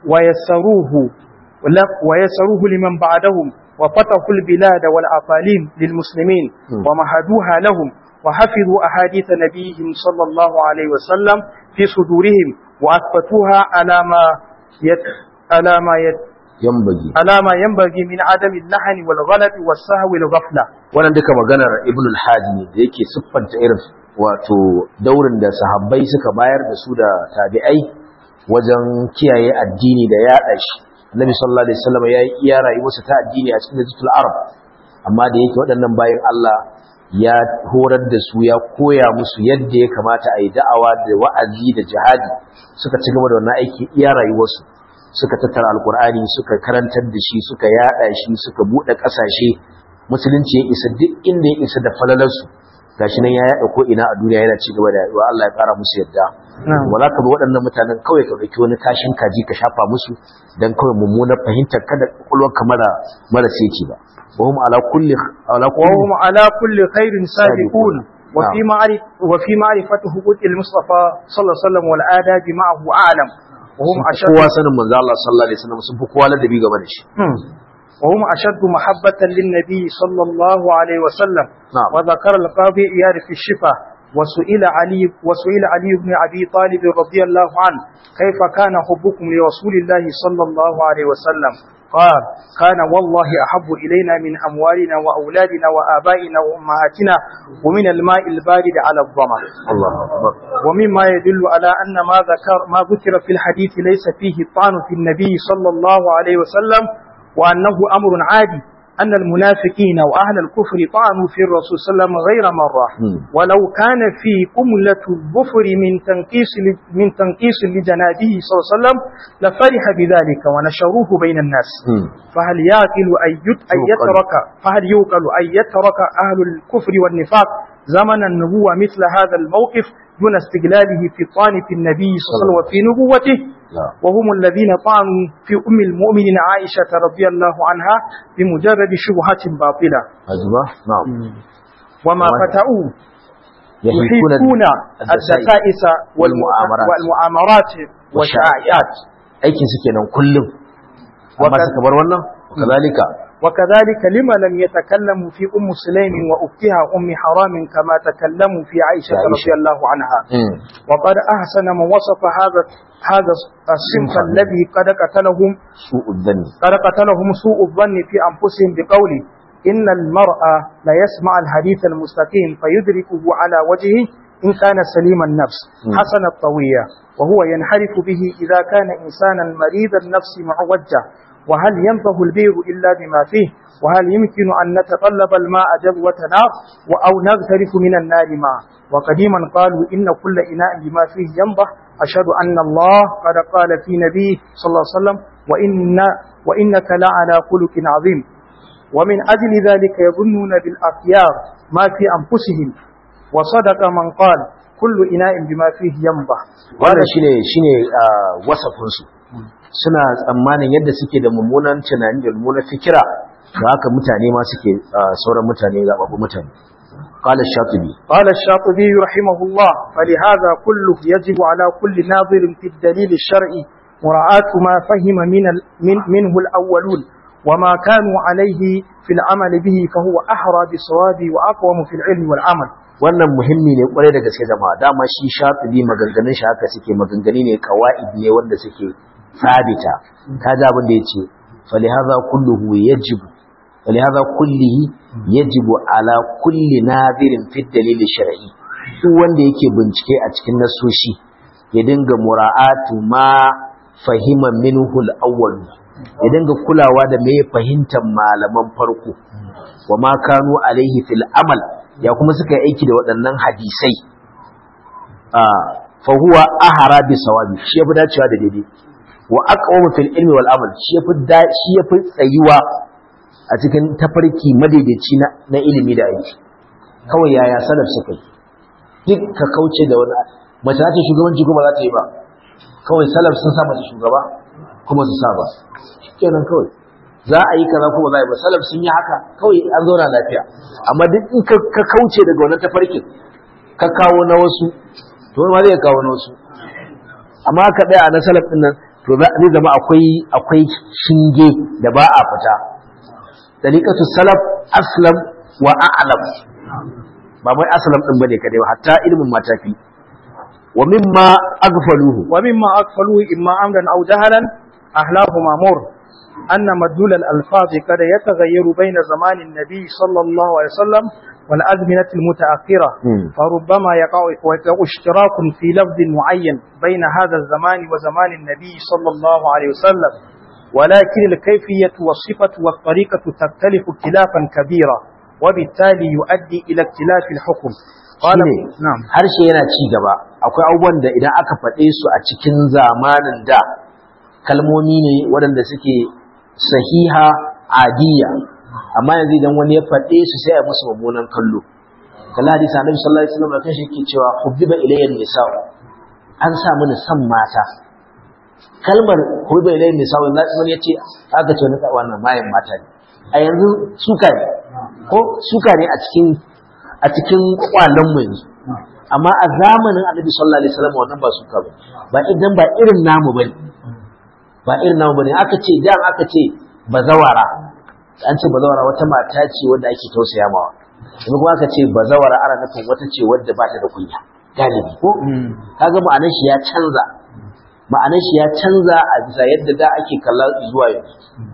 ويسروه ول- ويسروه لمن بعدهم وفتحوا البلاد والأقاليم للمسلمين مم. ومهدوها لهم وحفظوا أحاديث نبيهم صلى الله عليه وسلم في صدورهم وأثبتوها على ما يت على ما يت yambagi على ما ينبغي من عدم اللحن والغلط والسهو والغفلة wannan duka maganar ibn al-hajj ne da yake siffanta irin wato daurin da sahabbai suka bayar da su da tabi'ai wajen kiyaye addini da yaɗa shi annabi sallallahu alaihi wasallam ya yi iya rayuwarsa ta addini a cikin jitul arab amma da yake waɗannan bayan Allah ya horar da su ya koya musu yadda ya kamata a yi da'awa da wa'azi da jihadi suka ci gaba da wannan aiki iya rayuwarsu suka tattara alkur'ani suka karantar da shi suka yada shi suka bude kasashe musulunci ya isa duk inda ya isa da falalarsu gashi nan ya yada ko ina a duniya yana ci gaba da yaduwa Allah ya kara musu yadda ba za ka bi waɗannan mutanen kawai ka ɗauki wani kashin kaji ka shafa musu dan kawai mummunar fahimtar kada kwakwalwar ka mara mara seti ba wa hum ala kulli ala kulli وهم على كل خير سابقون وفي معرف وفي معرفة حقوق المصطفى صلى الله عليه وسلم والآداب معه أعلم وهم sun fi أشد kowa sanin manzo Allah sallallahu alaihi wasallam sun fi kowa ladabi game da shi مم. وهم أشد محبة للنبي صلى الله عليه وسلم نعم. وذكر القاضي إياد في الشفا وسئل علي وسئل علي بن أبي طالب رضي الله عنه كيف كان حبكم لرسول الله صلى الله عليه وسلم قال كان والله أحب إلينا من أموالنا وأولادنا وآبائنا وأمهاتنا ومن الماء البارد على الظمأ Allahu akbar ومما يدل على أن ما ذكر ما ذكر في الحديث ليس فيه طعن في النبي صلى الله عليه وسلم وأنه أمر عادي أن المنافقين وأهل الكفر طعنوا في الرسول صلى الله عليه وسلم غير مرة مم. ولو كان في قملة الظفر من تنقيس من تنقيس لجنابه صلى الله عليه وسلم لفرح بذلك ونشروه بين الناس مم. فهل يعقل أن يت- أن يعقل. يترك فهل يوقل أن يترك أهل الكفر والنفاق زمن النبوة مثل هذا الموقف دون استقلاله في طانف النبي صلى الله عليه وسلم وفي نبوته وهم الذين طعنوا في أم المؤمنين عائشة رضي الله عنها بمجرد شبهة باطلة أجمع نعم وما فتأوا يحيكون يحيكون الدسائس الدسائس والمؤامرات. والمؤامرات والشائعات aikin su kenan kullum amma Waka- suka bar wannan kazalika وكذلك لما لم يتكلموا في أم سليم وأختها أم حرام كما تكلموا في عائشة عائشة. رضي الله عنها mm. وقد أحسن من وصف هذا هذا الصنف صنفا. الذي قد قتلهم su'ud dhanni قد قتلهم سوء الظن في أنفسهم بقوله إن المرء لا يسمع الحديث المستقيم فيدركه على وجهه إن كان سليم النفس م. حسن الطوية وهو ينحرف به إذا كان إنسانا مريض النفس معوجة وهل ينفه البير إلا بما فيه وهل يمكن أن نتطلب الماء جذوة نار أو نغترف من النار معه وقديما قالوا إن كل إناء بما فيه ينضح أشهد أن الله قد قال في نبيه صلى الله عليه وسلم وإن وإنك لعلى خلق عظيم ومن أجل ذلك يظنون بالأخيار ما في أنفسهم وصدق من قال كل إناء بما فيه ينضح wannan shine shine ah, wasafin su suna tsammanin yadda suke da mummunan tunani da mummunan fikira da haka mutane ma suke ah, sauran mutane zababbu mutane qala shatibi قال الشاطبي رحمه الله فلهذا كله يجب على كل ناظر في الدليل الشرعي مراعاة ما فهم من ال- من منه الأولون وما كانوا عليه في العمل به فهو أحرى بالصواب وأقوم في العلم والعمل wannan muhimmi ne kwarai da gaske jama'a dama shi shatibi maganganun shi haka suke maganganu ne qawaid ne wanda suke sabita kaga abin da yace falihaza kulluhu yajibu falihaza kullihi yajibu ala kulli nadirin fi dalil shar'i duk wanda yake bincike a cikin nasoshi ya dinga mura'atu ma fahima minhu al-awwal ya dinga kulawa da me fahimtar malaman farko wa ma kanu alaihi fil amal ya kuma suka yi aiki da waɗannan hadisai a fa huwa ahara bi sawabi shi yafi dacewa da daidai wa aqwamu fil ilmi wal amal shi yafi da shi yafi tsayuwa a cikin tafarki madaidaici na, na ilimi da aiki kawai yaya salaf suka yi duk ka kauce da wani mace za ta yi shugabanci kuma za ta yi ba kawai salaf sun sa mata shugaba kuma su sa ba kenan kawai za a yi kaza kuma za a yi ba salaf sun yi haka kawai an zauna lafiya amma duk in ka ka kauce daga wannan tafarkin ka kawo na wasu to wani ma zai kawo na wasu amma ka ɗaya a na salaf ɗin nan to za- zai zama akwai akwai shinge da ba a fita daliqatu salaf aslam wa a'lam ba mai aslam din bane kadai hatta ilmin matafi wa mimma aghfaluhu ومما أغفلوه إما أمرا أو جهلا أهلاهما مر أن مدلول الألفاظ قد يتغير بين زمان النبي صلى الله عليه وسلم والأزمنة المتأخرة مم. فربما يقع ويقع اشتراك في لفظ معين بين هذا الزمان وزمان النبي صلى الله عليه وسلم ولكن الكيفية والصفة والطريقة تختلف اختلافا كبيرا وبالتالي يؤدي إلى اختلاف الحكم قال shine نعم harshe yana ci gaba akwai abubuwan da idan aka faɗe su a cikin zamanin da kalmomi ne waɗanda suke sahiha adiya amma yanzu idan wani ya faɗe su sai a musu mummunan kallo kalla hadisi annabi sallallahu alaihi wasallam kan shi yake cewa hubbiba ilayya nisa an sa mini san mata kalmar hubbiba ilayya nisa wanda wani yace aka ce wani wannan mayan mata ne a yanzu suka ne ko suka ne a cikin a cikin kwallon mu yanzu amma a zamanin annabi sallallahu alaihi wasallam wannan ba suka ba ba idan ba irin namu bane ba irin namu bane aka ce dan aka ce bazawara an ce bazawara wata mata ce wanda ake tausaya mawa kuma kuma aka ce bazawara ana nufin wata ce wadda ba ta da kunya galibi ko kaga ma'anar shi ya canza ma'anar shi ya canza a bisa yadda da ake kalla zuwa yanzu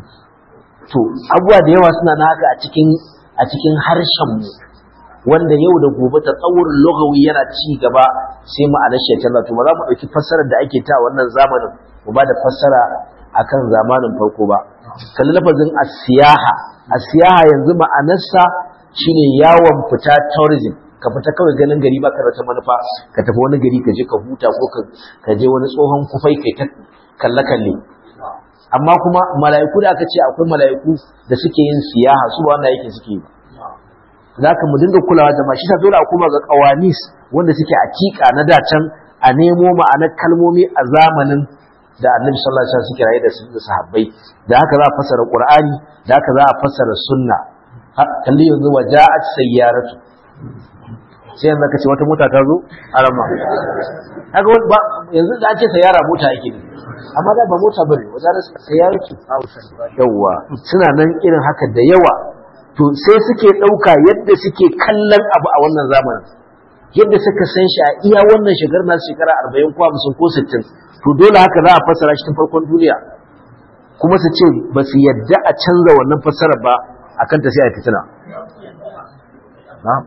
to abubuwa da yawa suna na haka a cikin a cikin harshen mu wanda yau da gobe ta tsawurin logawi yana ci gaba sai ma'anar shi ya canza to ba za mu ɗauki fassarar da ake ta wannan zamanin mu ba da fassara akan zamanin farko ba kalli lafazin asiyaha asiyaha yanzu ma'anarsa shine yawon fita tourism ka fita kawai ganin gari ba ka da wata manufa ka tafi wani gari ka je ka huta ko ka je wani tsohon kufai kai ta kalle kalle amma kuma mala'iku da aka ce akwai mala'iku da suke yin siyaha su ba wannan yake suke yi ba zaka mu dinga kulawa da shi ta dole a koma ga qawamis wanda suke akika na dacan a nemo ma'anar kalmomi a zamanin da annabi sallallahu alaihi wasallam suke raye da da sahabbai da haka za a fassara qur'ani da haka za a fassara sunna kalli yanzu waja'at sayyaratu sai yanzu ka ce wata mota ta zo a rama kaga ba yanzu da ake sayyara mota yake ne amma da ba mota bane wajen sayyaratu yawa suna nan irin haka da yawa to sai suke ɗauka yadda suke kallon abu a wannan zamanin yadda suka san shi a iya wannan shekarar na shekara arba'in ko hamsin ko sittin to dole haka za a fassara shi tun farkon duniya kuma su ce ba su yadda a canza wannan fassarar ba a kan ta sai a fitina na'am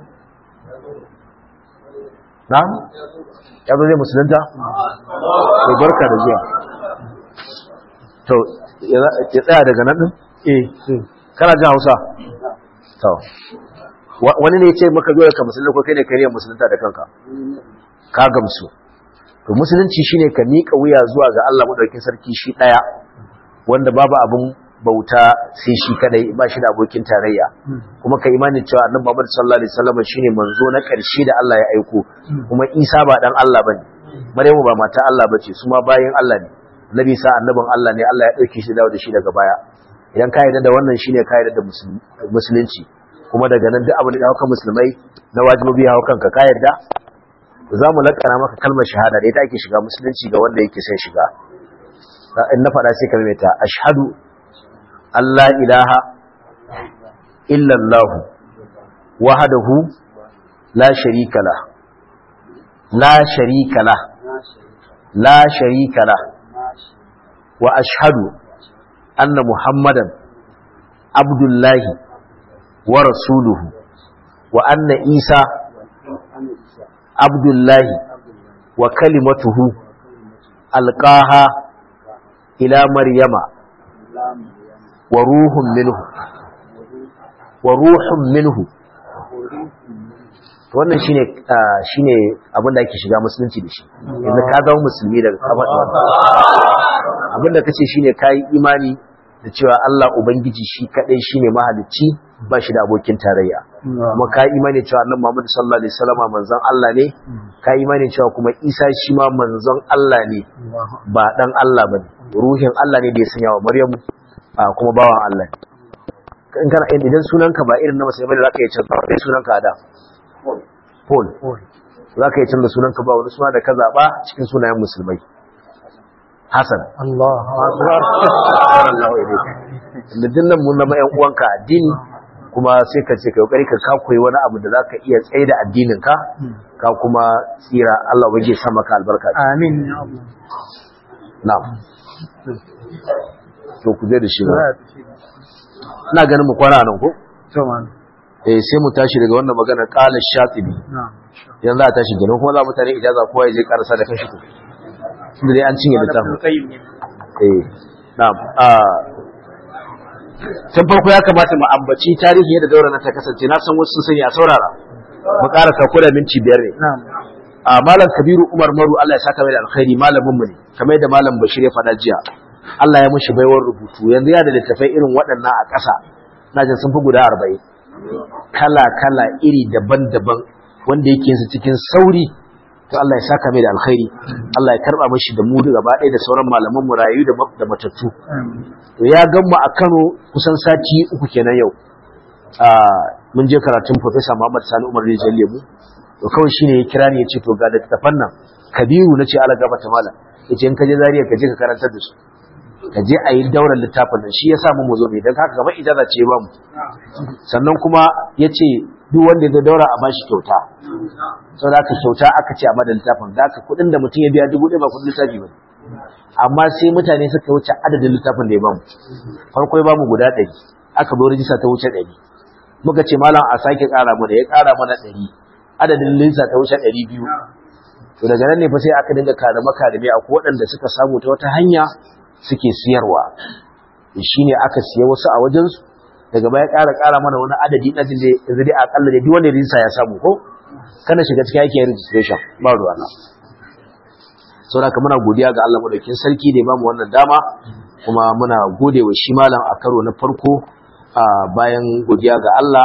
na'am ya zo zai musulunta to barka da zuwa to ya tsaya daga nan din eh kana jin Hausa to wani ne ya ce maka zo ka musulunta ko kai ne kai ne musulunta da kanka ka gamsu to musulunci shine ka miƙa wuya zuwa ga Allah madaukakin sarki shi daya wanda babu abun bauta sai shi kadai ba shi da abokin tarayya kuma ka imani cewa annabi Muhammad sallallahu alaihi wasallam shine manzo na ƙarshe da Allah ya aiko kuma Isa ba dan Allah bane Maryamu ba mata Allah bace su ma bayin Allah ne Nabi sa annabin Allah ne Allah ya dauke shi dawo da shi daga baya idan ka yarda da wannan shine ka yarda da musulunci kuma daga nan duk abin da hauka musulmai na wajibi ya kanka ka yarda za mu lakana maka kalmar shahada da ita ake shiga musulunci ga wanda yake son shiga in na faɗa sai kalmar ta ashhadu Allah ilaha illa Allah wahdahu la sharika la la sharika la la sharika la wa ashhadu anna muhammadan abdullahi wa rasuluhu wa anna isa abdullahi wa kalimatuhu alqaha ila maryama wa ruhun minhu wa ruhun minhu wannan shine shine abin da ake shiga musulunci da shi yanzu ka zama musulmi daga kafa abin da kace shine kai imani da cewa Allah ubangiji shi kadai shine mahalicci ba shi da abokin tarayya kuma ka imani cewa annabi Muhammad sallallahu alaihi wasallam manzon Allah ne ka imani cewa kuma Isa shi ma manzon Allah ne ba dan Allah bane ruhin Allah ne da ya sanya wa Maryamu kuma bawan Allah in kana idan sunanka ba irin na musulmi da zaka yi canza ba sunanka da Paul zaka yi canza sunanka ba wani suna da ka zaba cikin sunayen musulmai Hassan Allah akbar Allah da dinnan mun zama ƴan uwanka addini kuma sai ka ce ka kokari ka ka koyi wani abu da zaka iya tsaye da addinin ka ka kuma tsira Allah waje sa maka albarka amin ya Allah na'am to ku je da shi ba ina ganin mu kwana nan ko to man eh sai mu tashi daga wannan magana qala shatibi na'am yanzu a tashi gano kuma za mu tare ijaza kowa ya je karasa da kanshi ko tunda dai an cinye littafin eh na'am ah tun farko ya kamata mu ambaci tarihi yadda daura na ta kasance na san wasu sun sani a saurara mu ƙara sauko da minti biyar ne na'am a malam kabiru umar maru Allah ya saka mai da alkhairi malamin mu ne kamar yadda malam bashir ya faɗa jiya Allah ya mushi baiwar rubutu yanzu ya da littafai irin waɗannan a ƙasa na jin sun fi guda arba'in kala kala iri daban-daban wanda yake su cikin sauri to Allah ya saka mai da alkhairi Allah ya karba mashi da mu gaba ɗaya da sauran malaman mu rayu da da matattu to ya gamma a Kano kusan sati uku kenan yau a mun je karatun Professor Muhammad Sani Umar Rijal Lemu to kawai shine ya kira ni ya ce to ga littafan nan Kabiru nace Allah gaba ta mala yace in ka je Zaria ka je ka karantar da su ka je a yi daular littafin nan shi ya sa mu zo ne don haka kamar ijaza ce ba mu sannan kuma ya ce duk wanda ya daura a bashi kyauta sau da aka kyauta aka ce a madar littafin da aka kudin da mutum ya biya dubu ɗaya ba kudin littafi ba amma sai mutane suka wuce adadin littafin da ya bamu farko ya bamu guda ɗari aka zo rijista ta wuce ɗari muka ce malam a sake ƙara mana ya ƙara mana ɗari adadin linsa ta wuce ɗari biyu to daga nan ne fa sai aka dinga karame karame a waɗanda suka samu ta wata hanya suke siyarwa shi ne aka siya wasu a wajensu daga baya ƙara ƙara mana wani adadi na jin da yanzu dai akalla da duk wanda rinsa ya samu ko kana shiga cikin aikin registration ba ruwa na sau da muna godiya ga Allah madaukin sarki da ya bamu wannan dama kuma muna gode wa shi malam a karo na farko a bayan godiya ga Allah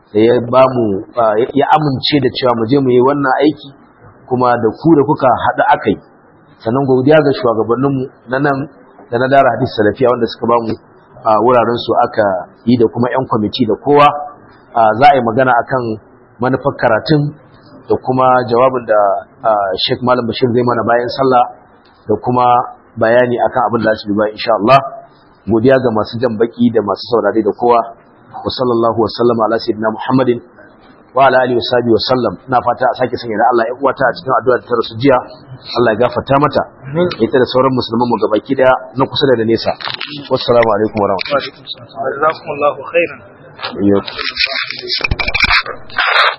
da ya ba mu ya amince da cewa mu je mu yi wannan aiki kuma da ku da kuka haɗu aka yi sannan godiya ga shugabanninmu na nan da na dara hadis salafiya wanda suka ba mu wuraren su aka yi da kuma 'yan kwamiti da kowa za a yi magana akan manufar karatun da kuma jawabin da Sheikh Malam Bashir zai mana bayan sallah da kuma bayani akan abin da su bi ba insha Allah godiya ga masu jan baki da masu saurare da kowa wa sallallahu wa sallama ala sayyidina Muhammadin wa ala alihi wa sahbihi wa sallam ina fata a sake sanya da Allah ya uwata a cikin addu'a ta rasu jiya Allah ya gafarta mata ita da sauran musulman mu gabaki daya na kusa da nesa wassalamu alaikum wa rahmatullahi jazakumullahu khairan